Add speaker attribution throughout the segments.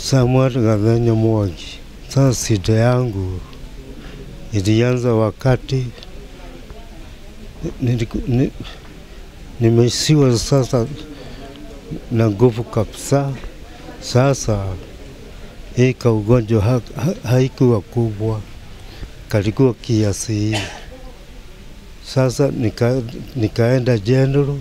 Speaker 1: Samuel Gathenya Mwangi. Sasa shida yangu ilianza wakati niliku- ni- nimeishiwa sasa na nguvu kabisa. Sasa hii kaugonjwa ha, ha, haikuwa kubwa, kalikuwa kiasi hii. Sasa nika, nikaenda general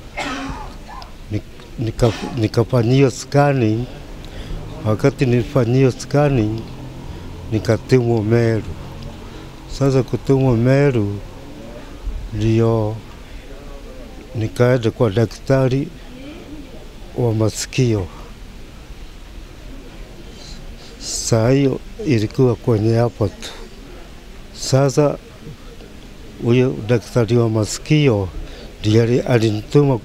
Speaker 1: nik- nika, nikafanyiwa scanning. Wakati nilifanyiwa scanning nikatumwa Meru. Sasa kutumwa Meru ndio nikaenda kwa daktari wa masikio. Saa hiyo ilikuwa kwenye hapo tu. Sasa huyo daktari wa masikio ndiye ali- alinituma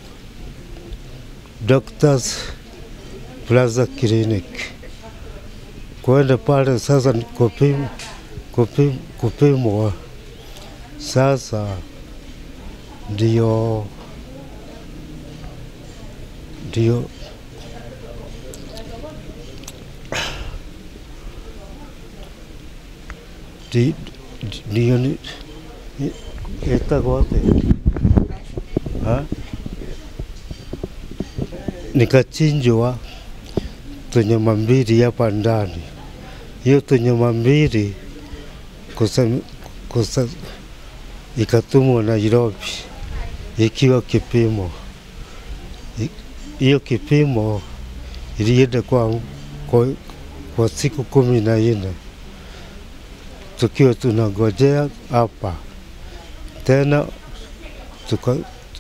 Speaker 1: Doctors Plaza Clinic kwenda pale sasa ni kupim, kupim, kupimwa sasa ndio ndio Di- di- ndio ni ni- itagwo atia Ha? nikachinjwa tunyama mbili hapa ndani. Hiyo tunyama mbili kusa, kusa, ikatumwa Nairobi ikiwa kipimo. I- Hiyo kipimo ilienda kwa, kwa, kwa siku kumi na nne tukiwa tunangojea hapa tena tuka,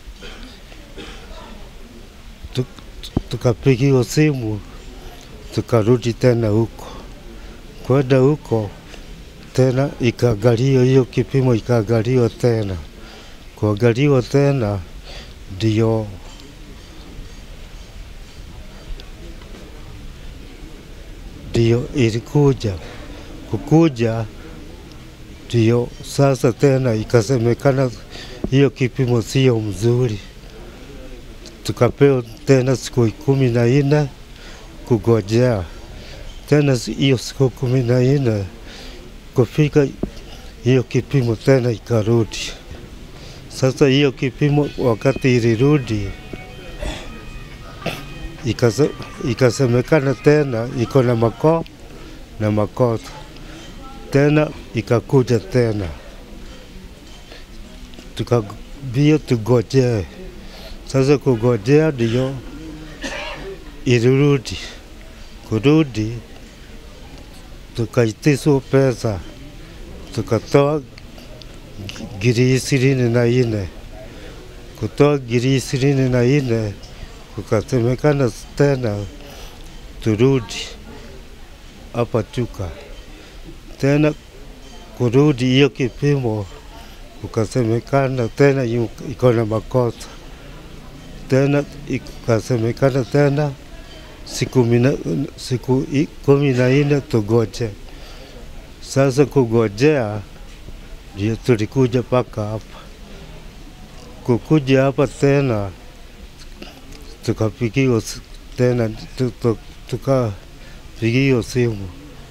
Speaker 1: tu- tukapigiwa simu tukarudi tena huko. Kwenda huko tena ikaangaliwa hiyo kipimo, ikaangaliwa tena, kuangaliwa tena ndio ndio ilikuja kukuja, ndio sasa tena ikasemekana hiyo kipimo sio mzuri, tukapewa tena siku kumi na nne kugojea tena si- hiyo siku kumi na nne kufika hiyo kipimo tena ikarudi. Sasa hiyo kipimo wakati ilirudi ikase, ikasemekana tena iko na makoo na makosa tena ikakuja tena tukabio tugojee. Sasa kugojea ndio ilirudi kurudi, tukaitiswa pesa, tukatoa gi- ngiri ishirini na nne. Kutoa ngiri ishirini na nne kukasemekana tena turudi hapa Chuka, tena kurudi hiyo kipimo kukasemekana tena yu- iko na makosa, tena ikasemekana tena siku, mina, siku i- kumi na nne tugoje. Sasa kugojea ndio tulikuja mpaka hapa. Kukuja hapa tena tukapigiwa si- tena tu- tu- tukapigiwa simu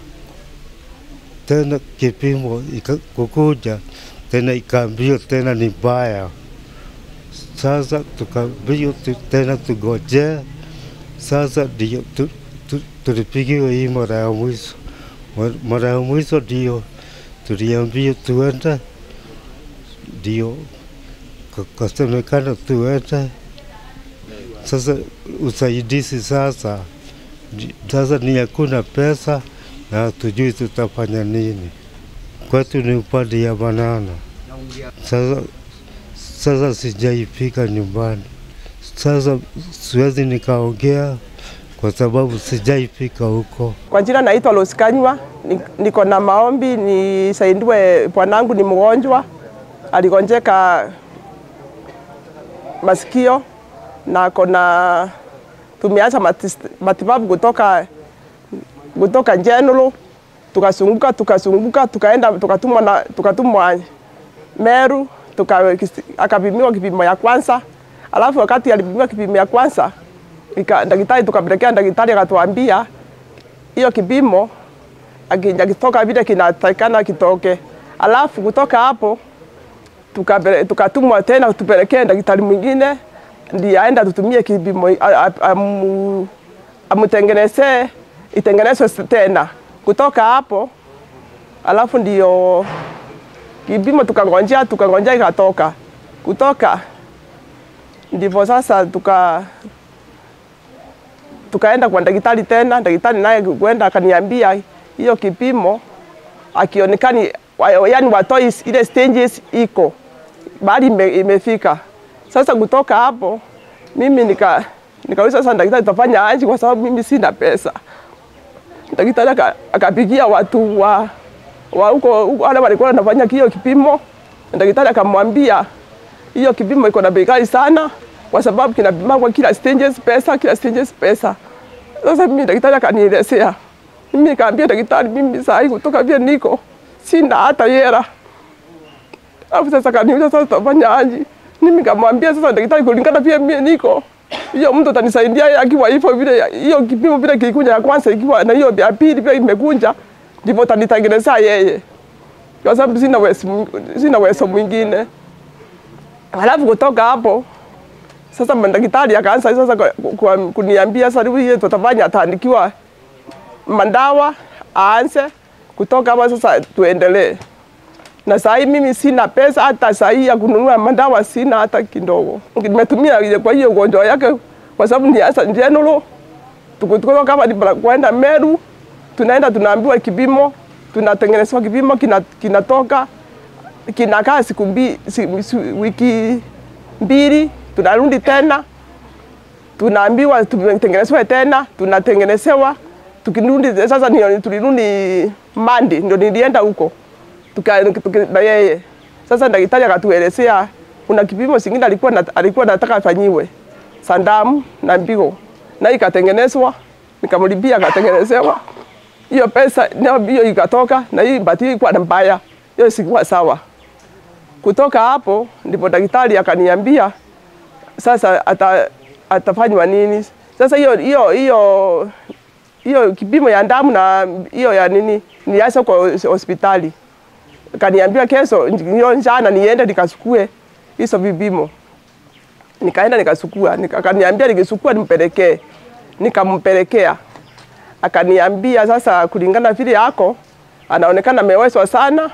Speaker 1: tena kipimo ika- kukuja tena ikaambiwa tena ni mbaya. Sasa tukaambiwa tu- tena tugojee sasa ndio tu, tu, tulipigiwa hii mara ya mwisho. Mara- Mara ya mwisho ndio tuliambiwa tuende, ndio ka- kasemekana tuende. Sasa usaidizi sasa ndi- sasa ni hakuna pesa na hatujui tutafanya nini. Kwetu ni upande ya banana. Sasa, sasa sijaifika nyumbani. Sasa siwezi nikaongea kwa sababu sijaifika huko.
Speaker 2: Kwa jina naitwa Rose Kanywa, ni- niko na maombi nisaidiwe. Bwanangu ni mgonjwa, aligonjeka masikio na ako na tumeacha matis- matibabu kutoka kutoka General, tukasunguka tukasunguka tukaenda tukatumwa na tukatumwa Meru tuka, akapimiwa kipimo ya kwanza, alafu wakati alipimiwa kipimo ya kwanza ika, daktari tukapelekea daktari akatuambia hiyo kipimo akija kitoka vile kinatakikana kitoke, alafu kutoka hapo tukapele- tukatumwa tena tupelekee daktari mwingine ndiye aenda tutumie kipimo a- a- amu- amutengenezee itengenezwe tena. Kutoka hapo alafu ndio kipimo tukangonjea, tukangonjea ikatoka. Kutoka ndivyo sasa tuka tukaenda kwa daktari tena. Daktari naye kwenda akaniambia hiyo kipimo akionekani, wa- yani watoi ile stages iko bali ime, imefika sasa. Kutoka hapo mimi nika nikauliza sasa, daktari tutafanya aje? Kwa sababu mimi sina pesa. Daktari aka- akapigia watu wa wa huko huko wale walikuwa wanafanya hiyo kipimo. Daktari akamwambia hiyo kipimo iko na bei ghali sana, kwa sababu kinapima kwa kila stages pesa, kila stages pesa. Sasa mimi daktari akanielezea, mimi nikaambia daktari, mimi saa hii kutoka vile niko sina hata hela. Alafu sasa kaniuliza sasa tutafanya aje? Mimi nikamwambia sasa daktari, kulingana vile mimi niko hiyo mtu atanisaidia yeye akiwa hivyo vile hiyo kipimo vile kilikuja ya kwanza ikiwa na hiyo ya pili vile imekunja ndivyo atanitengenezea yeye, kwa sababu sina uwezo mwing- sina uwezo mwingine. Halafu kutoka hapo sasa madaktari akaanza sasa kwa- kwa- kuniambia sasa hivi tutafanya, ataandikiwa mandawa aanze kutoka hapo sasa tuendelee. Na saa hii mimi sina pesa hata saa hii ya kununua madawa sina hata kidogo. Nimetumia ile kwa hiyo ugonjwa yake kwa sababu ni hasa general. Tukutoka kama ni bara- kwenda Meru tunaenda tunaambiwa kipimo, tunatengenezwa kipimo kina- kinatoka kinakaa siku mbi, si, si, wiki mbili, tunarudi tena tunaambiwa tutengenezwe tena, tunatengenezewa tukirudi. Sasa ndio tulirudi Mandi, ndio nilienda huko tuka, tuka, na yeye sasa, daktari akatuelezea kuna kipimo singine alikuwa na, alikuwa nataka afanyiwe sandamu na mbigo, na ikatengenezwa, nikamlipia akatengenezewa hiyo pesa nayo hiyo ikatoka, na hii bahati ilikuwa na mbaya, hiyo sikuwa sawa. Kutoka hapo ndipo daktari akaniambia sasa ata, atafanywa nini sasa. Hiyo hiyo hiyo hiyo kipimo ya damu na hiyo ya nini niacha kwa hospitali, kaniambia kesho hiyo jana niende nikasukue hizo vipimo. Nikaenda nikasukua, nika- akaniambia nikisukua nimpelekee, nikampelekea akaniambia sasa, kulingana vile yako anaonekana amewezwa sana,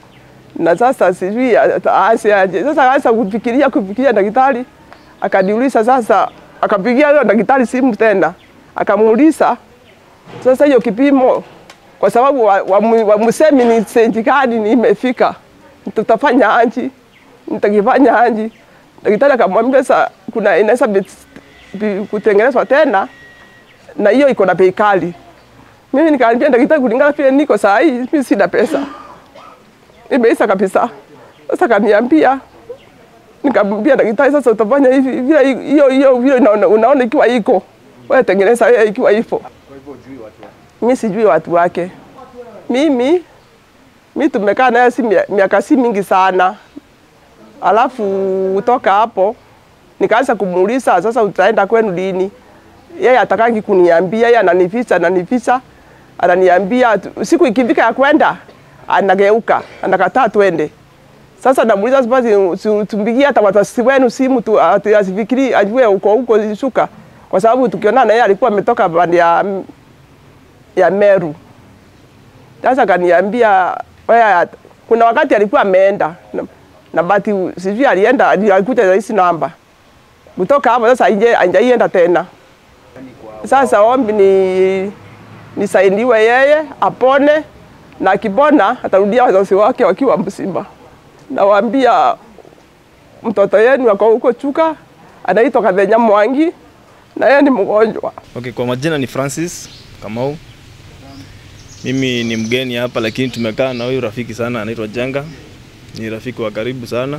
Speaker 2: na sasa sijui aanze aje. Sasa aanza kufikiria kufikiria, daktari akaniuliza sasa, akapigia huyo daktari simu tena, akamuuliza sasa hiyo kipimo, kwa sababu wamusemi wa, wa wamusemi ni sentikadi ni imefika, tutafanya aje? Nitakifanya aje? Daktari akamwambia sasa, kuna inaweza bi- bi- kutengenezwa tena na hiyo iko na bei kali. Mimi nikaambia daktari, kulingana vile niko saa hii, mimi sina pesa, imeisha kabisa. Sasa kaniambia, nikamwambia daktari, sasa utafanya hivi vile hiyo hiyo vile unaona, unaona ikiwa iko wewe tengeneza wewe ikiwa hivyo. Mimi sijui watu wake. Mimi mimi tumekaa naye si mia- miaka si mingi sana, alafu kutoka hapo nikaanza kumuuliza sasa, utaenda kwenu lini? Yeye atakangi kuniambia, yeye ananificha ananificha, ananiambia tu- siku ikifika ya kwenda anageuka, anakataa twende. Sasa namuuliza basi, si- tumpigie hata watasi wenu simu tu, ati asifikiri ajue uko huko shuka, kwa sababu tukionana yeye alikuwa ametoka pande ya ya Meru. Sasa kaniambia wewe, kuna wakati alikuwa ameenda na, na bati sijui alienda alikuja na hizi namba kutoka hapo. Sasa anje anjaienda tena. Sasa ombi ni nisaidiwe yeye apone, na akipona atarudia wazazi wake wakiwa mzima. Nawaambia mtoto yenu ako huko Chuka, anaitwa Kathenya Mwangi na yeye ni mgonjwa.
Speaker 3: Okay, kwa majina ni Francis Kamau. Mimi ni mgeni hapa lakini tumekaa na huyu rafiki sana anaitwa Jenga. Ni rafiki wa karibu sana.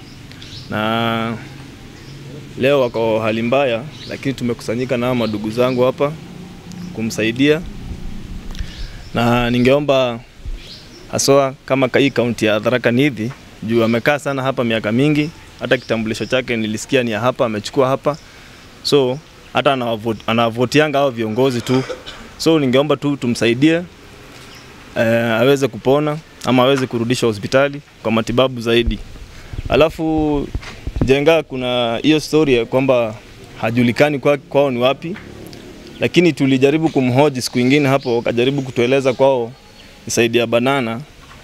Speaker 3: Na leo wako hali mbaya lakini tumekusanyika na hawa madugu zangu hapa kumsaidia. Na ningeomba haswa kama ka- hii kaunti ya Tharaka Nithi juu amekaa sana hapa miaka mingi, hata kitambulisho chake nilisikia ni ya hapa, amechukua hapa so hata anawavo- anawavotianga hao viongozi tu So ningeomba tu tumsaidie eh, aweze kupona ama aweze kurudishwa hospitali kwa matibabu zaidi. Alafu Jenga, kuna hiyo story ya kwamba hajulikani kwa, kwao ni wapi, lakini tulijaribu kumhoji siku ingine hapo, akajaribu kutueleza kwao ni saidi ya Banana.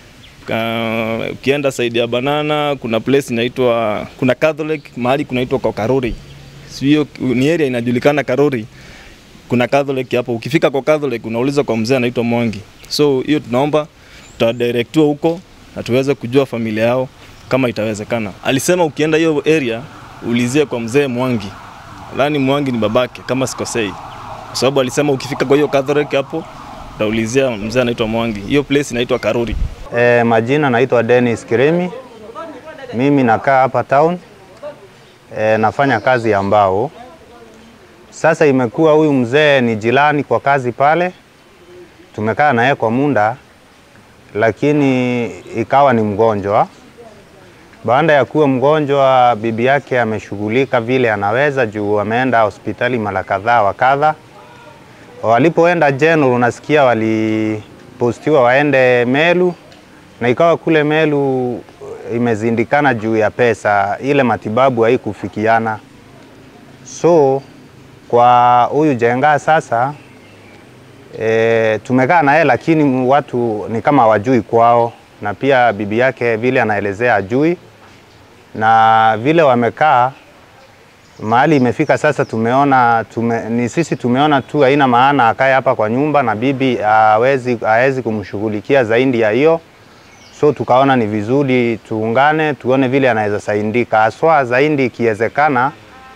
Speaker 3: Ka, ukienda saidi ya Banana kuna place inaitwa kuna Catholic mahali kunaitwa kwa Karuri, sio ni area inajulikana Karuri. Kuna Catholic hapo, ukifika kwa Catholic unauliza kwa mzee anaitwa Mwangi. So hiyo tunaomba tutadirectiwa huko na tuweze kujua familia yao kama itawezekana. Alisema ukienda hiyo area ulizie kwa mzee Mwangi, lani Mwangi ni babake kama sikosei, kwa sababu alisema ukifika kwa hiyo Catholic hapo utaulizia mzee anaitwa Mwangi. Hiyo place inaitwa Karuri.
Speaker 4: E, majina naitwa Dennis Kiremi. Mimi nakaa hapa town. E, nafanya kazi ya mbao. Sasa imekuwa huyu mzee ni jirani kwa kazi pale, tumekaa naye kwa muda, lakini ikawa ni mgonjwa. Baada ya kuwa mgonjwa, bibi yake ameshughulika vile anaweza juu ameenda hospitali mara kadhaa wa kadha. Walipoenda General, unasikia walipostiwa waende Melu, na ikawa kule Melu imezindikana juu ya pesa, ile matibabu haikufikiana. So kwa huyu Jenga sasa e, tumekaa naye, lakini watu ni kama wajui kwao, na pia bibi yake vile anaelezea ajui, na vile wamekaa mahali imefika sasa, tumeona tume, ni sisi tumeona tu haina maana akae hapa kwa nyumba na bibi hawezi hawezi kumshughulikia zaidi ya hiyo, so tukaona ni vizuri tuungane tuone vile anaweza saidika, haswa zaidi ikiwezekana.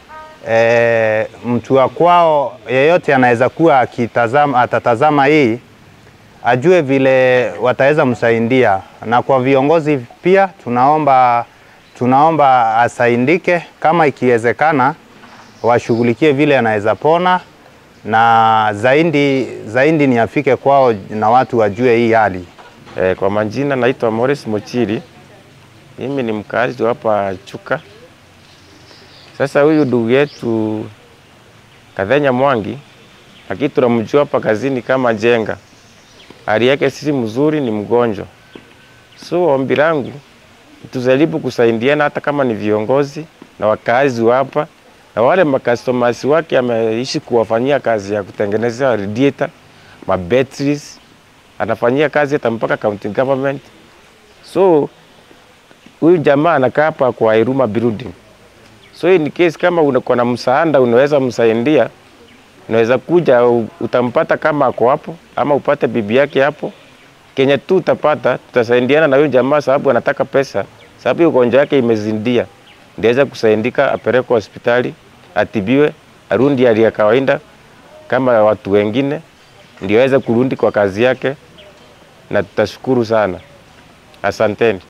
Speaker 4: E, mtu wa kwao yeyote anaweza kuwa akitazama, atatazama hii ajue vile wataweza msaidia, na kwa viongozi pia tunaomba tunaomba asaidike kama ikiwezekana, washughulikie vile anaweza pona, na zaidi zaidi ni afike kwao na watu wajue hii hali.
Speaker 5: E, kwa majina naitwa Morris Mochiri. Mimi ni mkazi wa hapa Chuka. Sasa huyu ndugu yetu Kathenya Mwangi, lakini tunamjua hapa kazini kama Jenga. Hali yake sisi mzuri, ni mgonjwa. So ombi langu tujaribu kusaidiana, hata kama ni viongozi na wakazi wa hapa na wale makastomasi wake ameishi kuwafanyia kazi ya kutengeneza radiator, ma batteries, anafanyia kazi hata mpaka county government. So huyu jamaa anakaa hapa kwa Iruma building. So in case kama unakuwa na msaada unaweza msaidia, unaweza kuja u- utampata kama ako hapo, ama upate bibi yake hapo. Kenya tu utapata, tutasaidiana na huyu jamaa sababu anataka pesa, sababu hiyo ugonjwa yake imezindia, ndiweza kusaidika, apelekwe hospitali atibiwe, arundi hali ya kawaida kama watu wengine, ndio aweze kurudi kwa kazi yake, na tutashukuru sana. Asanteni.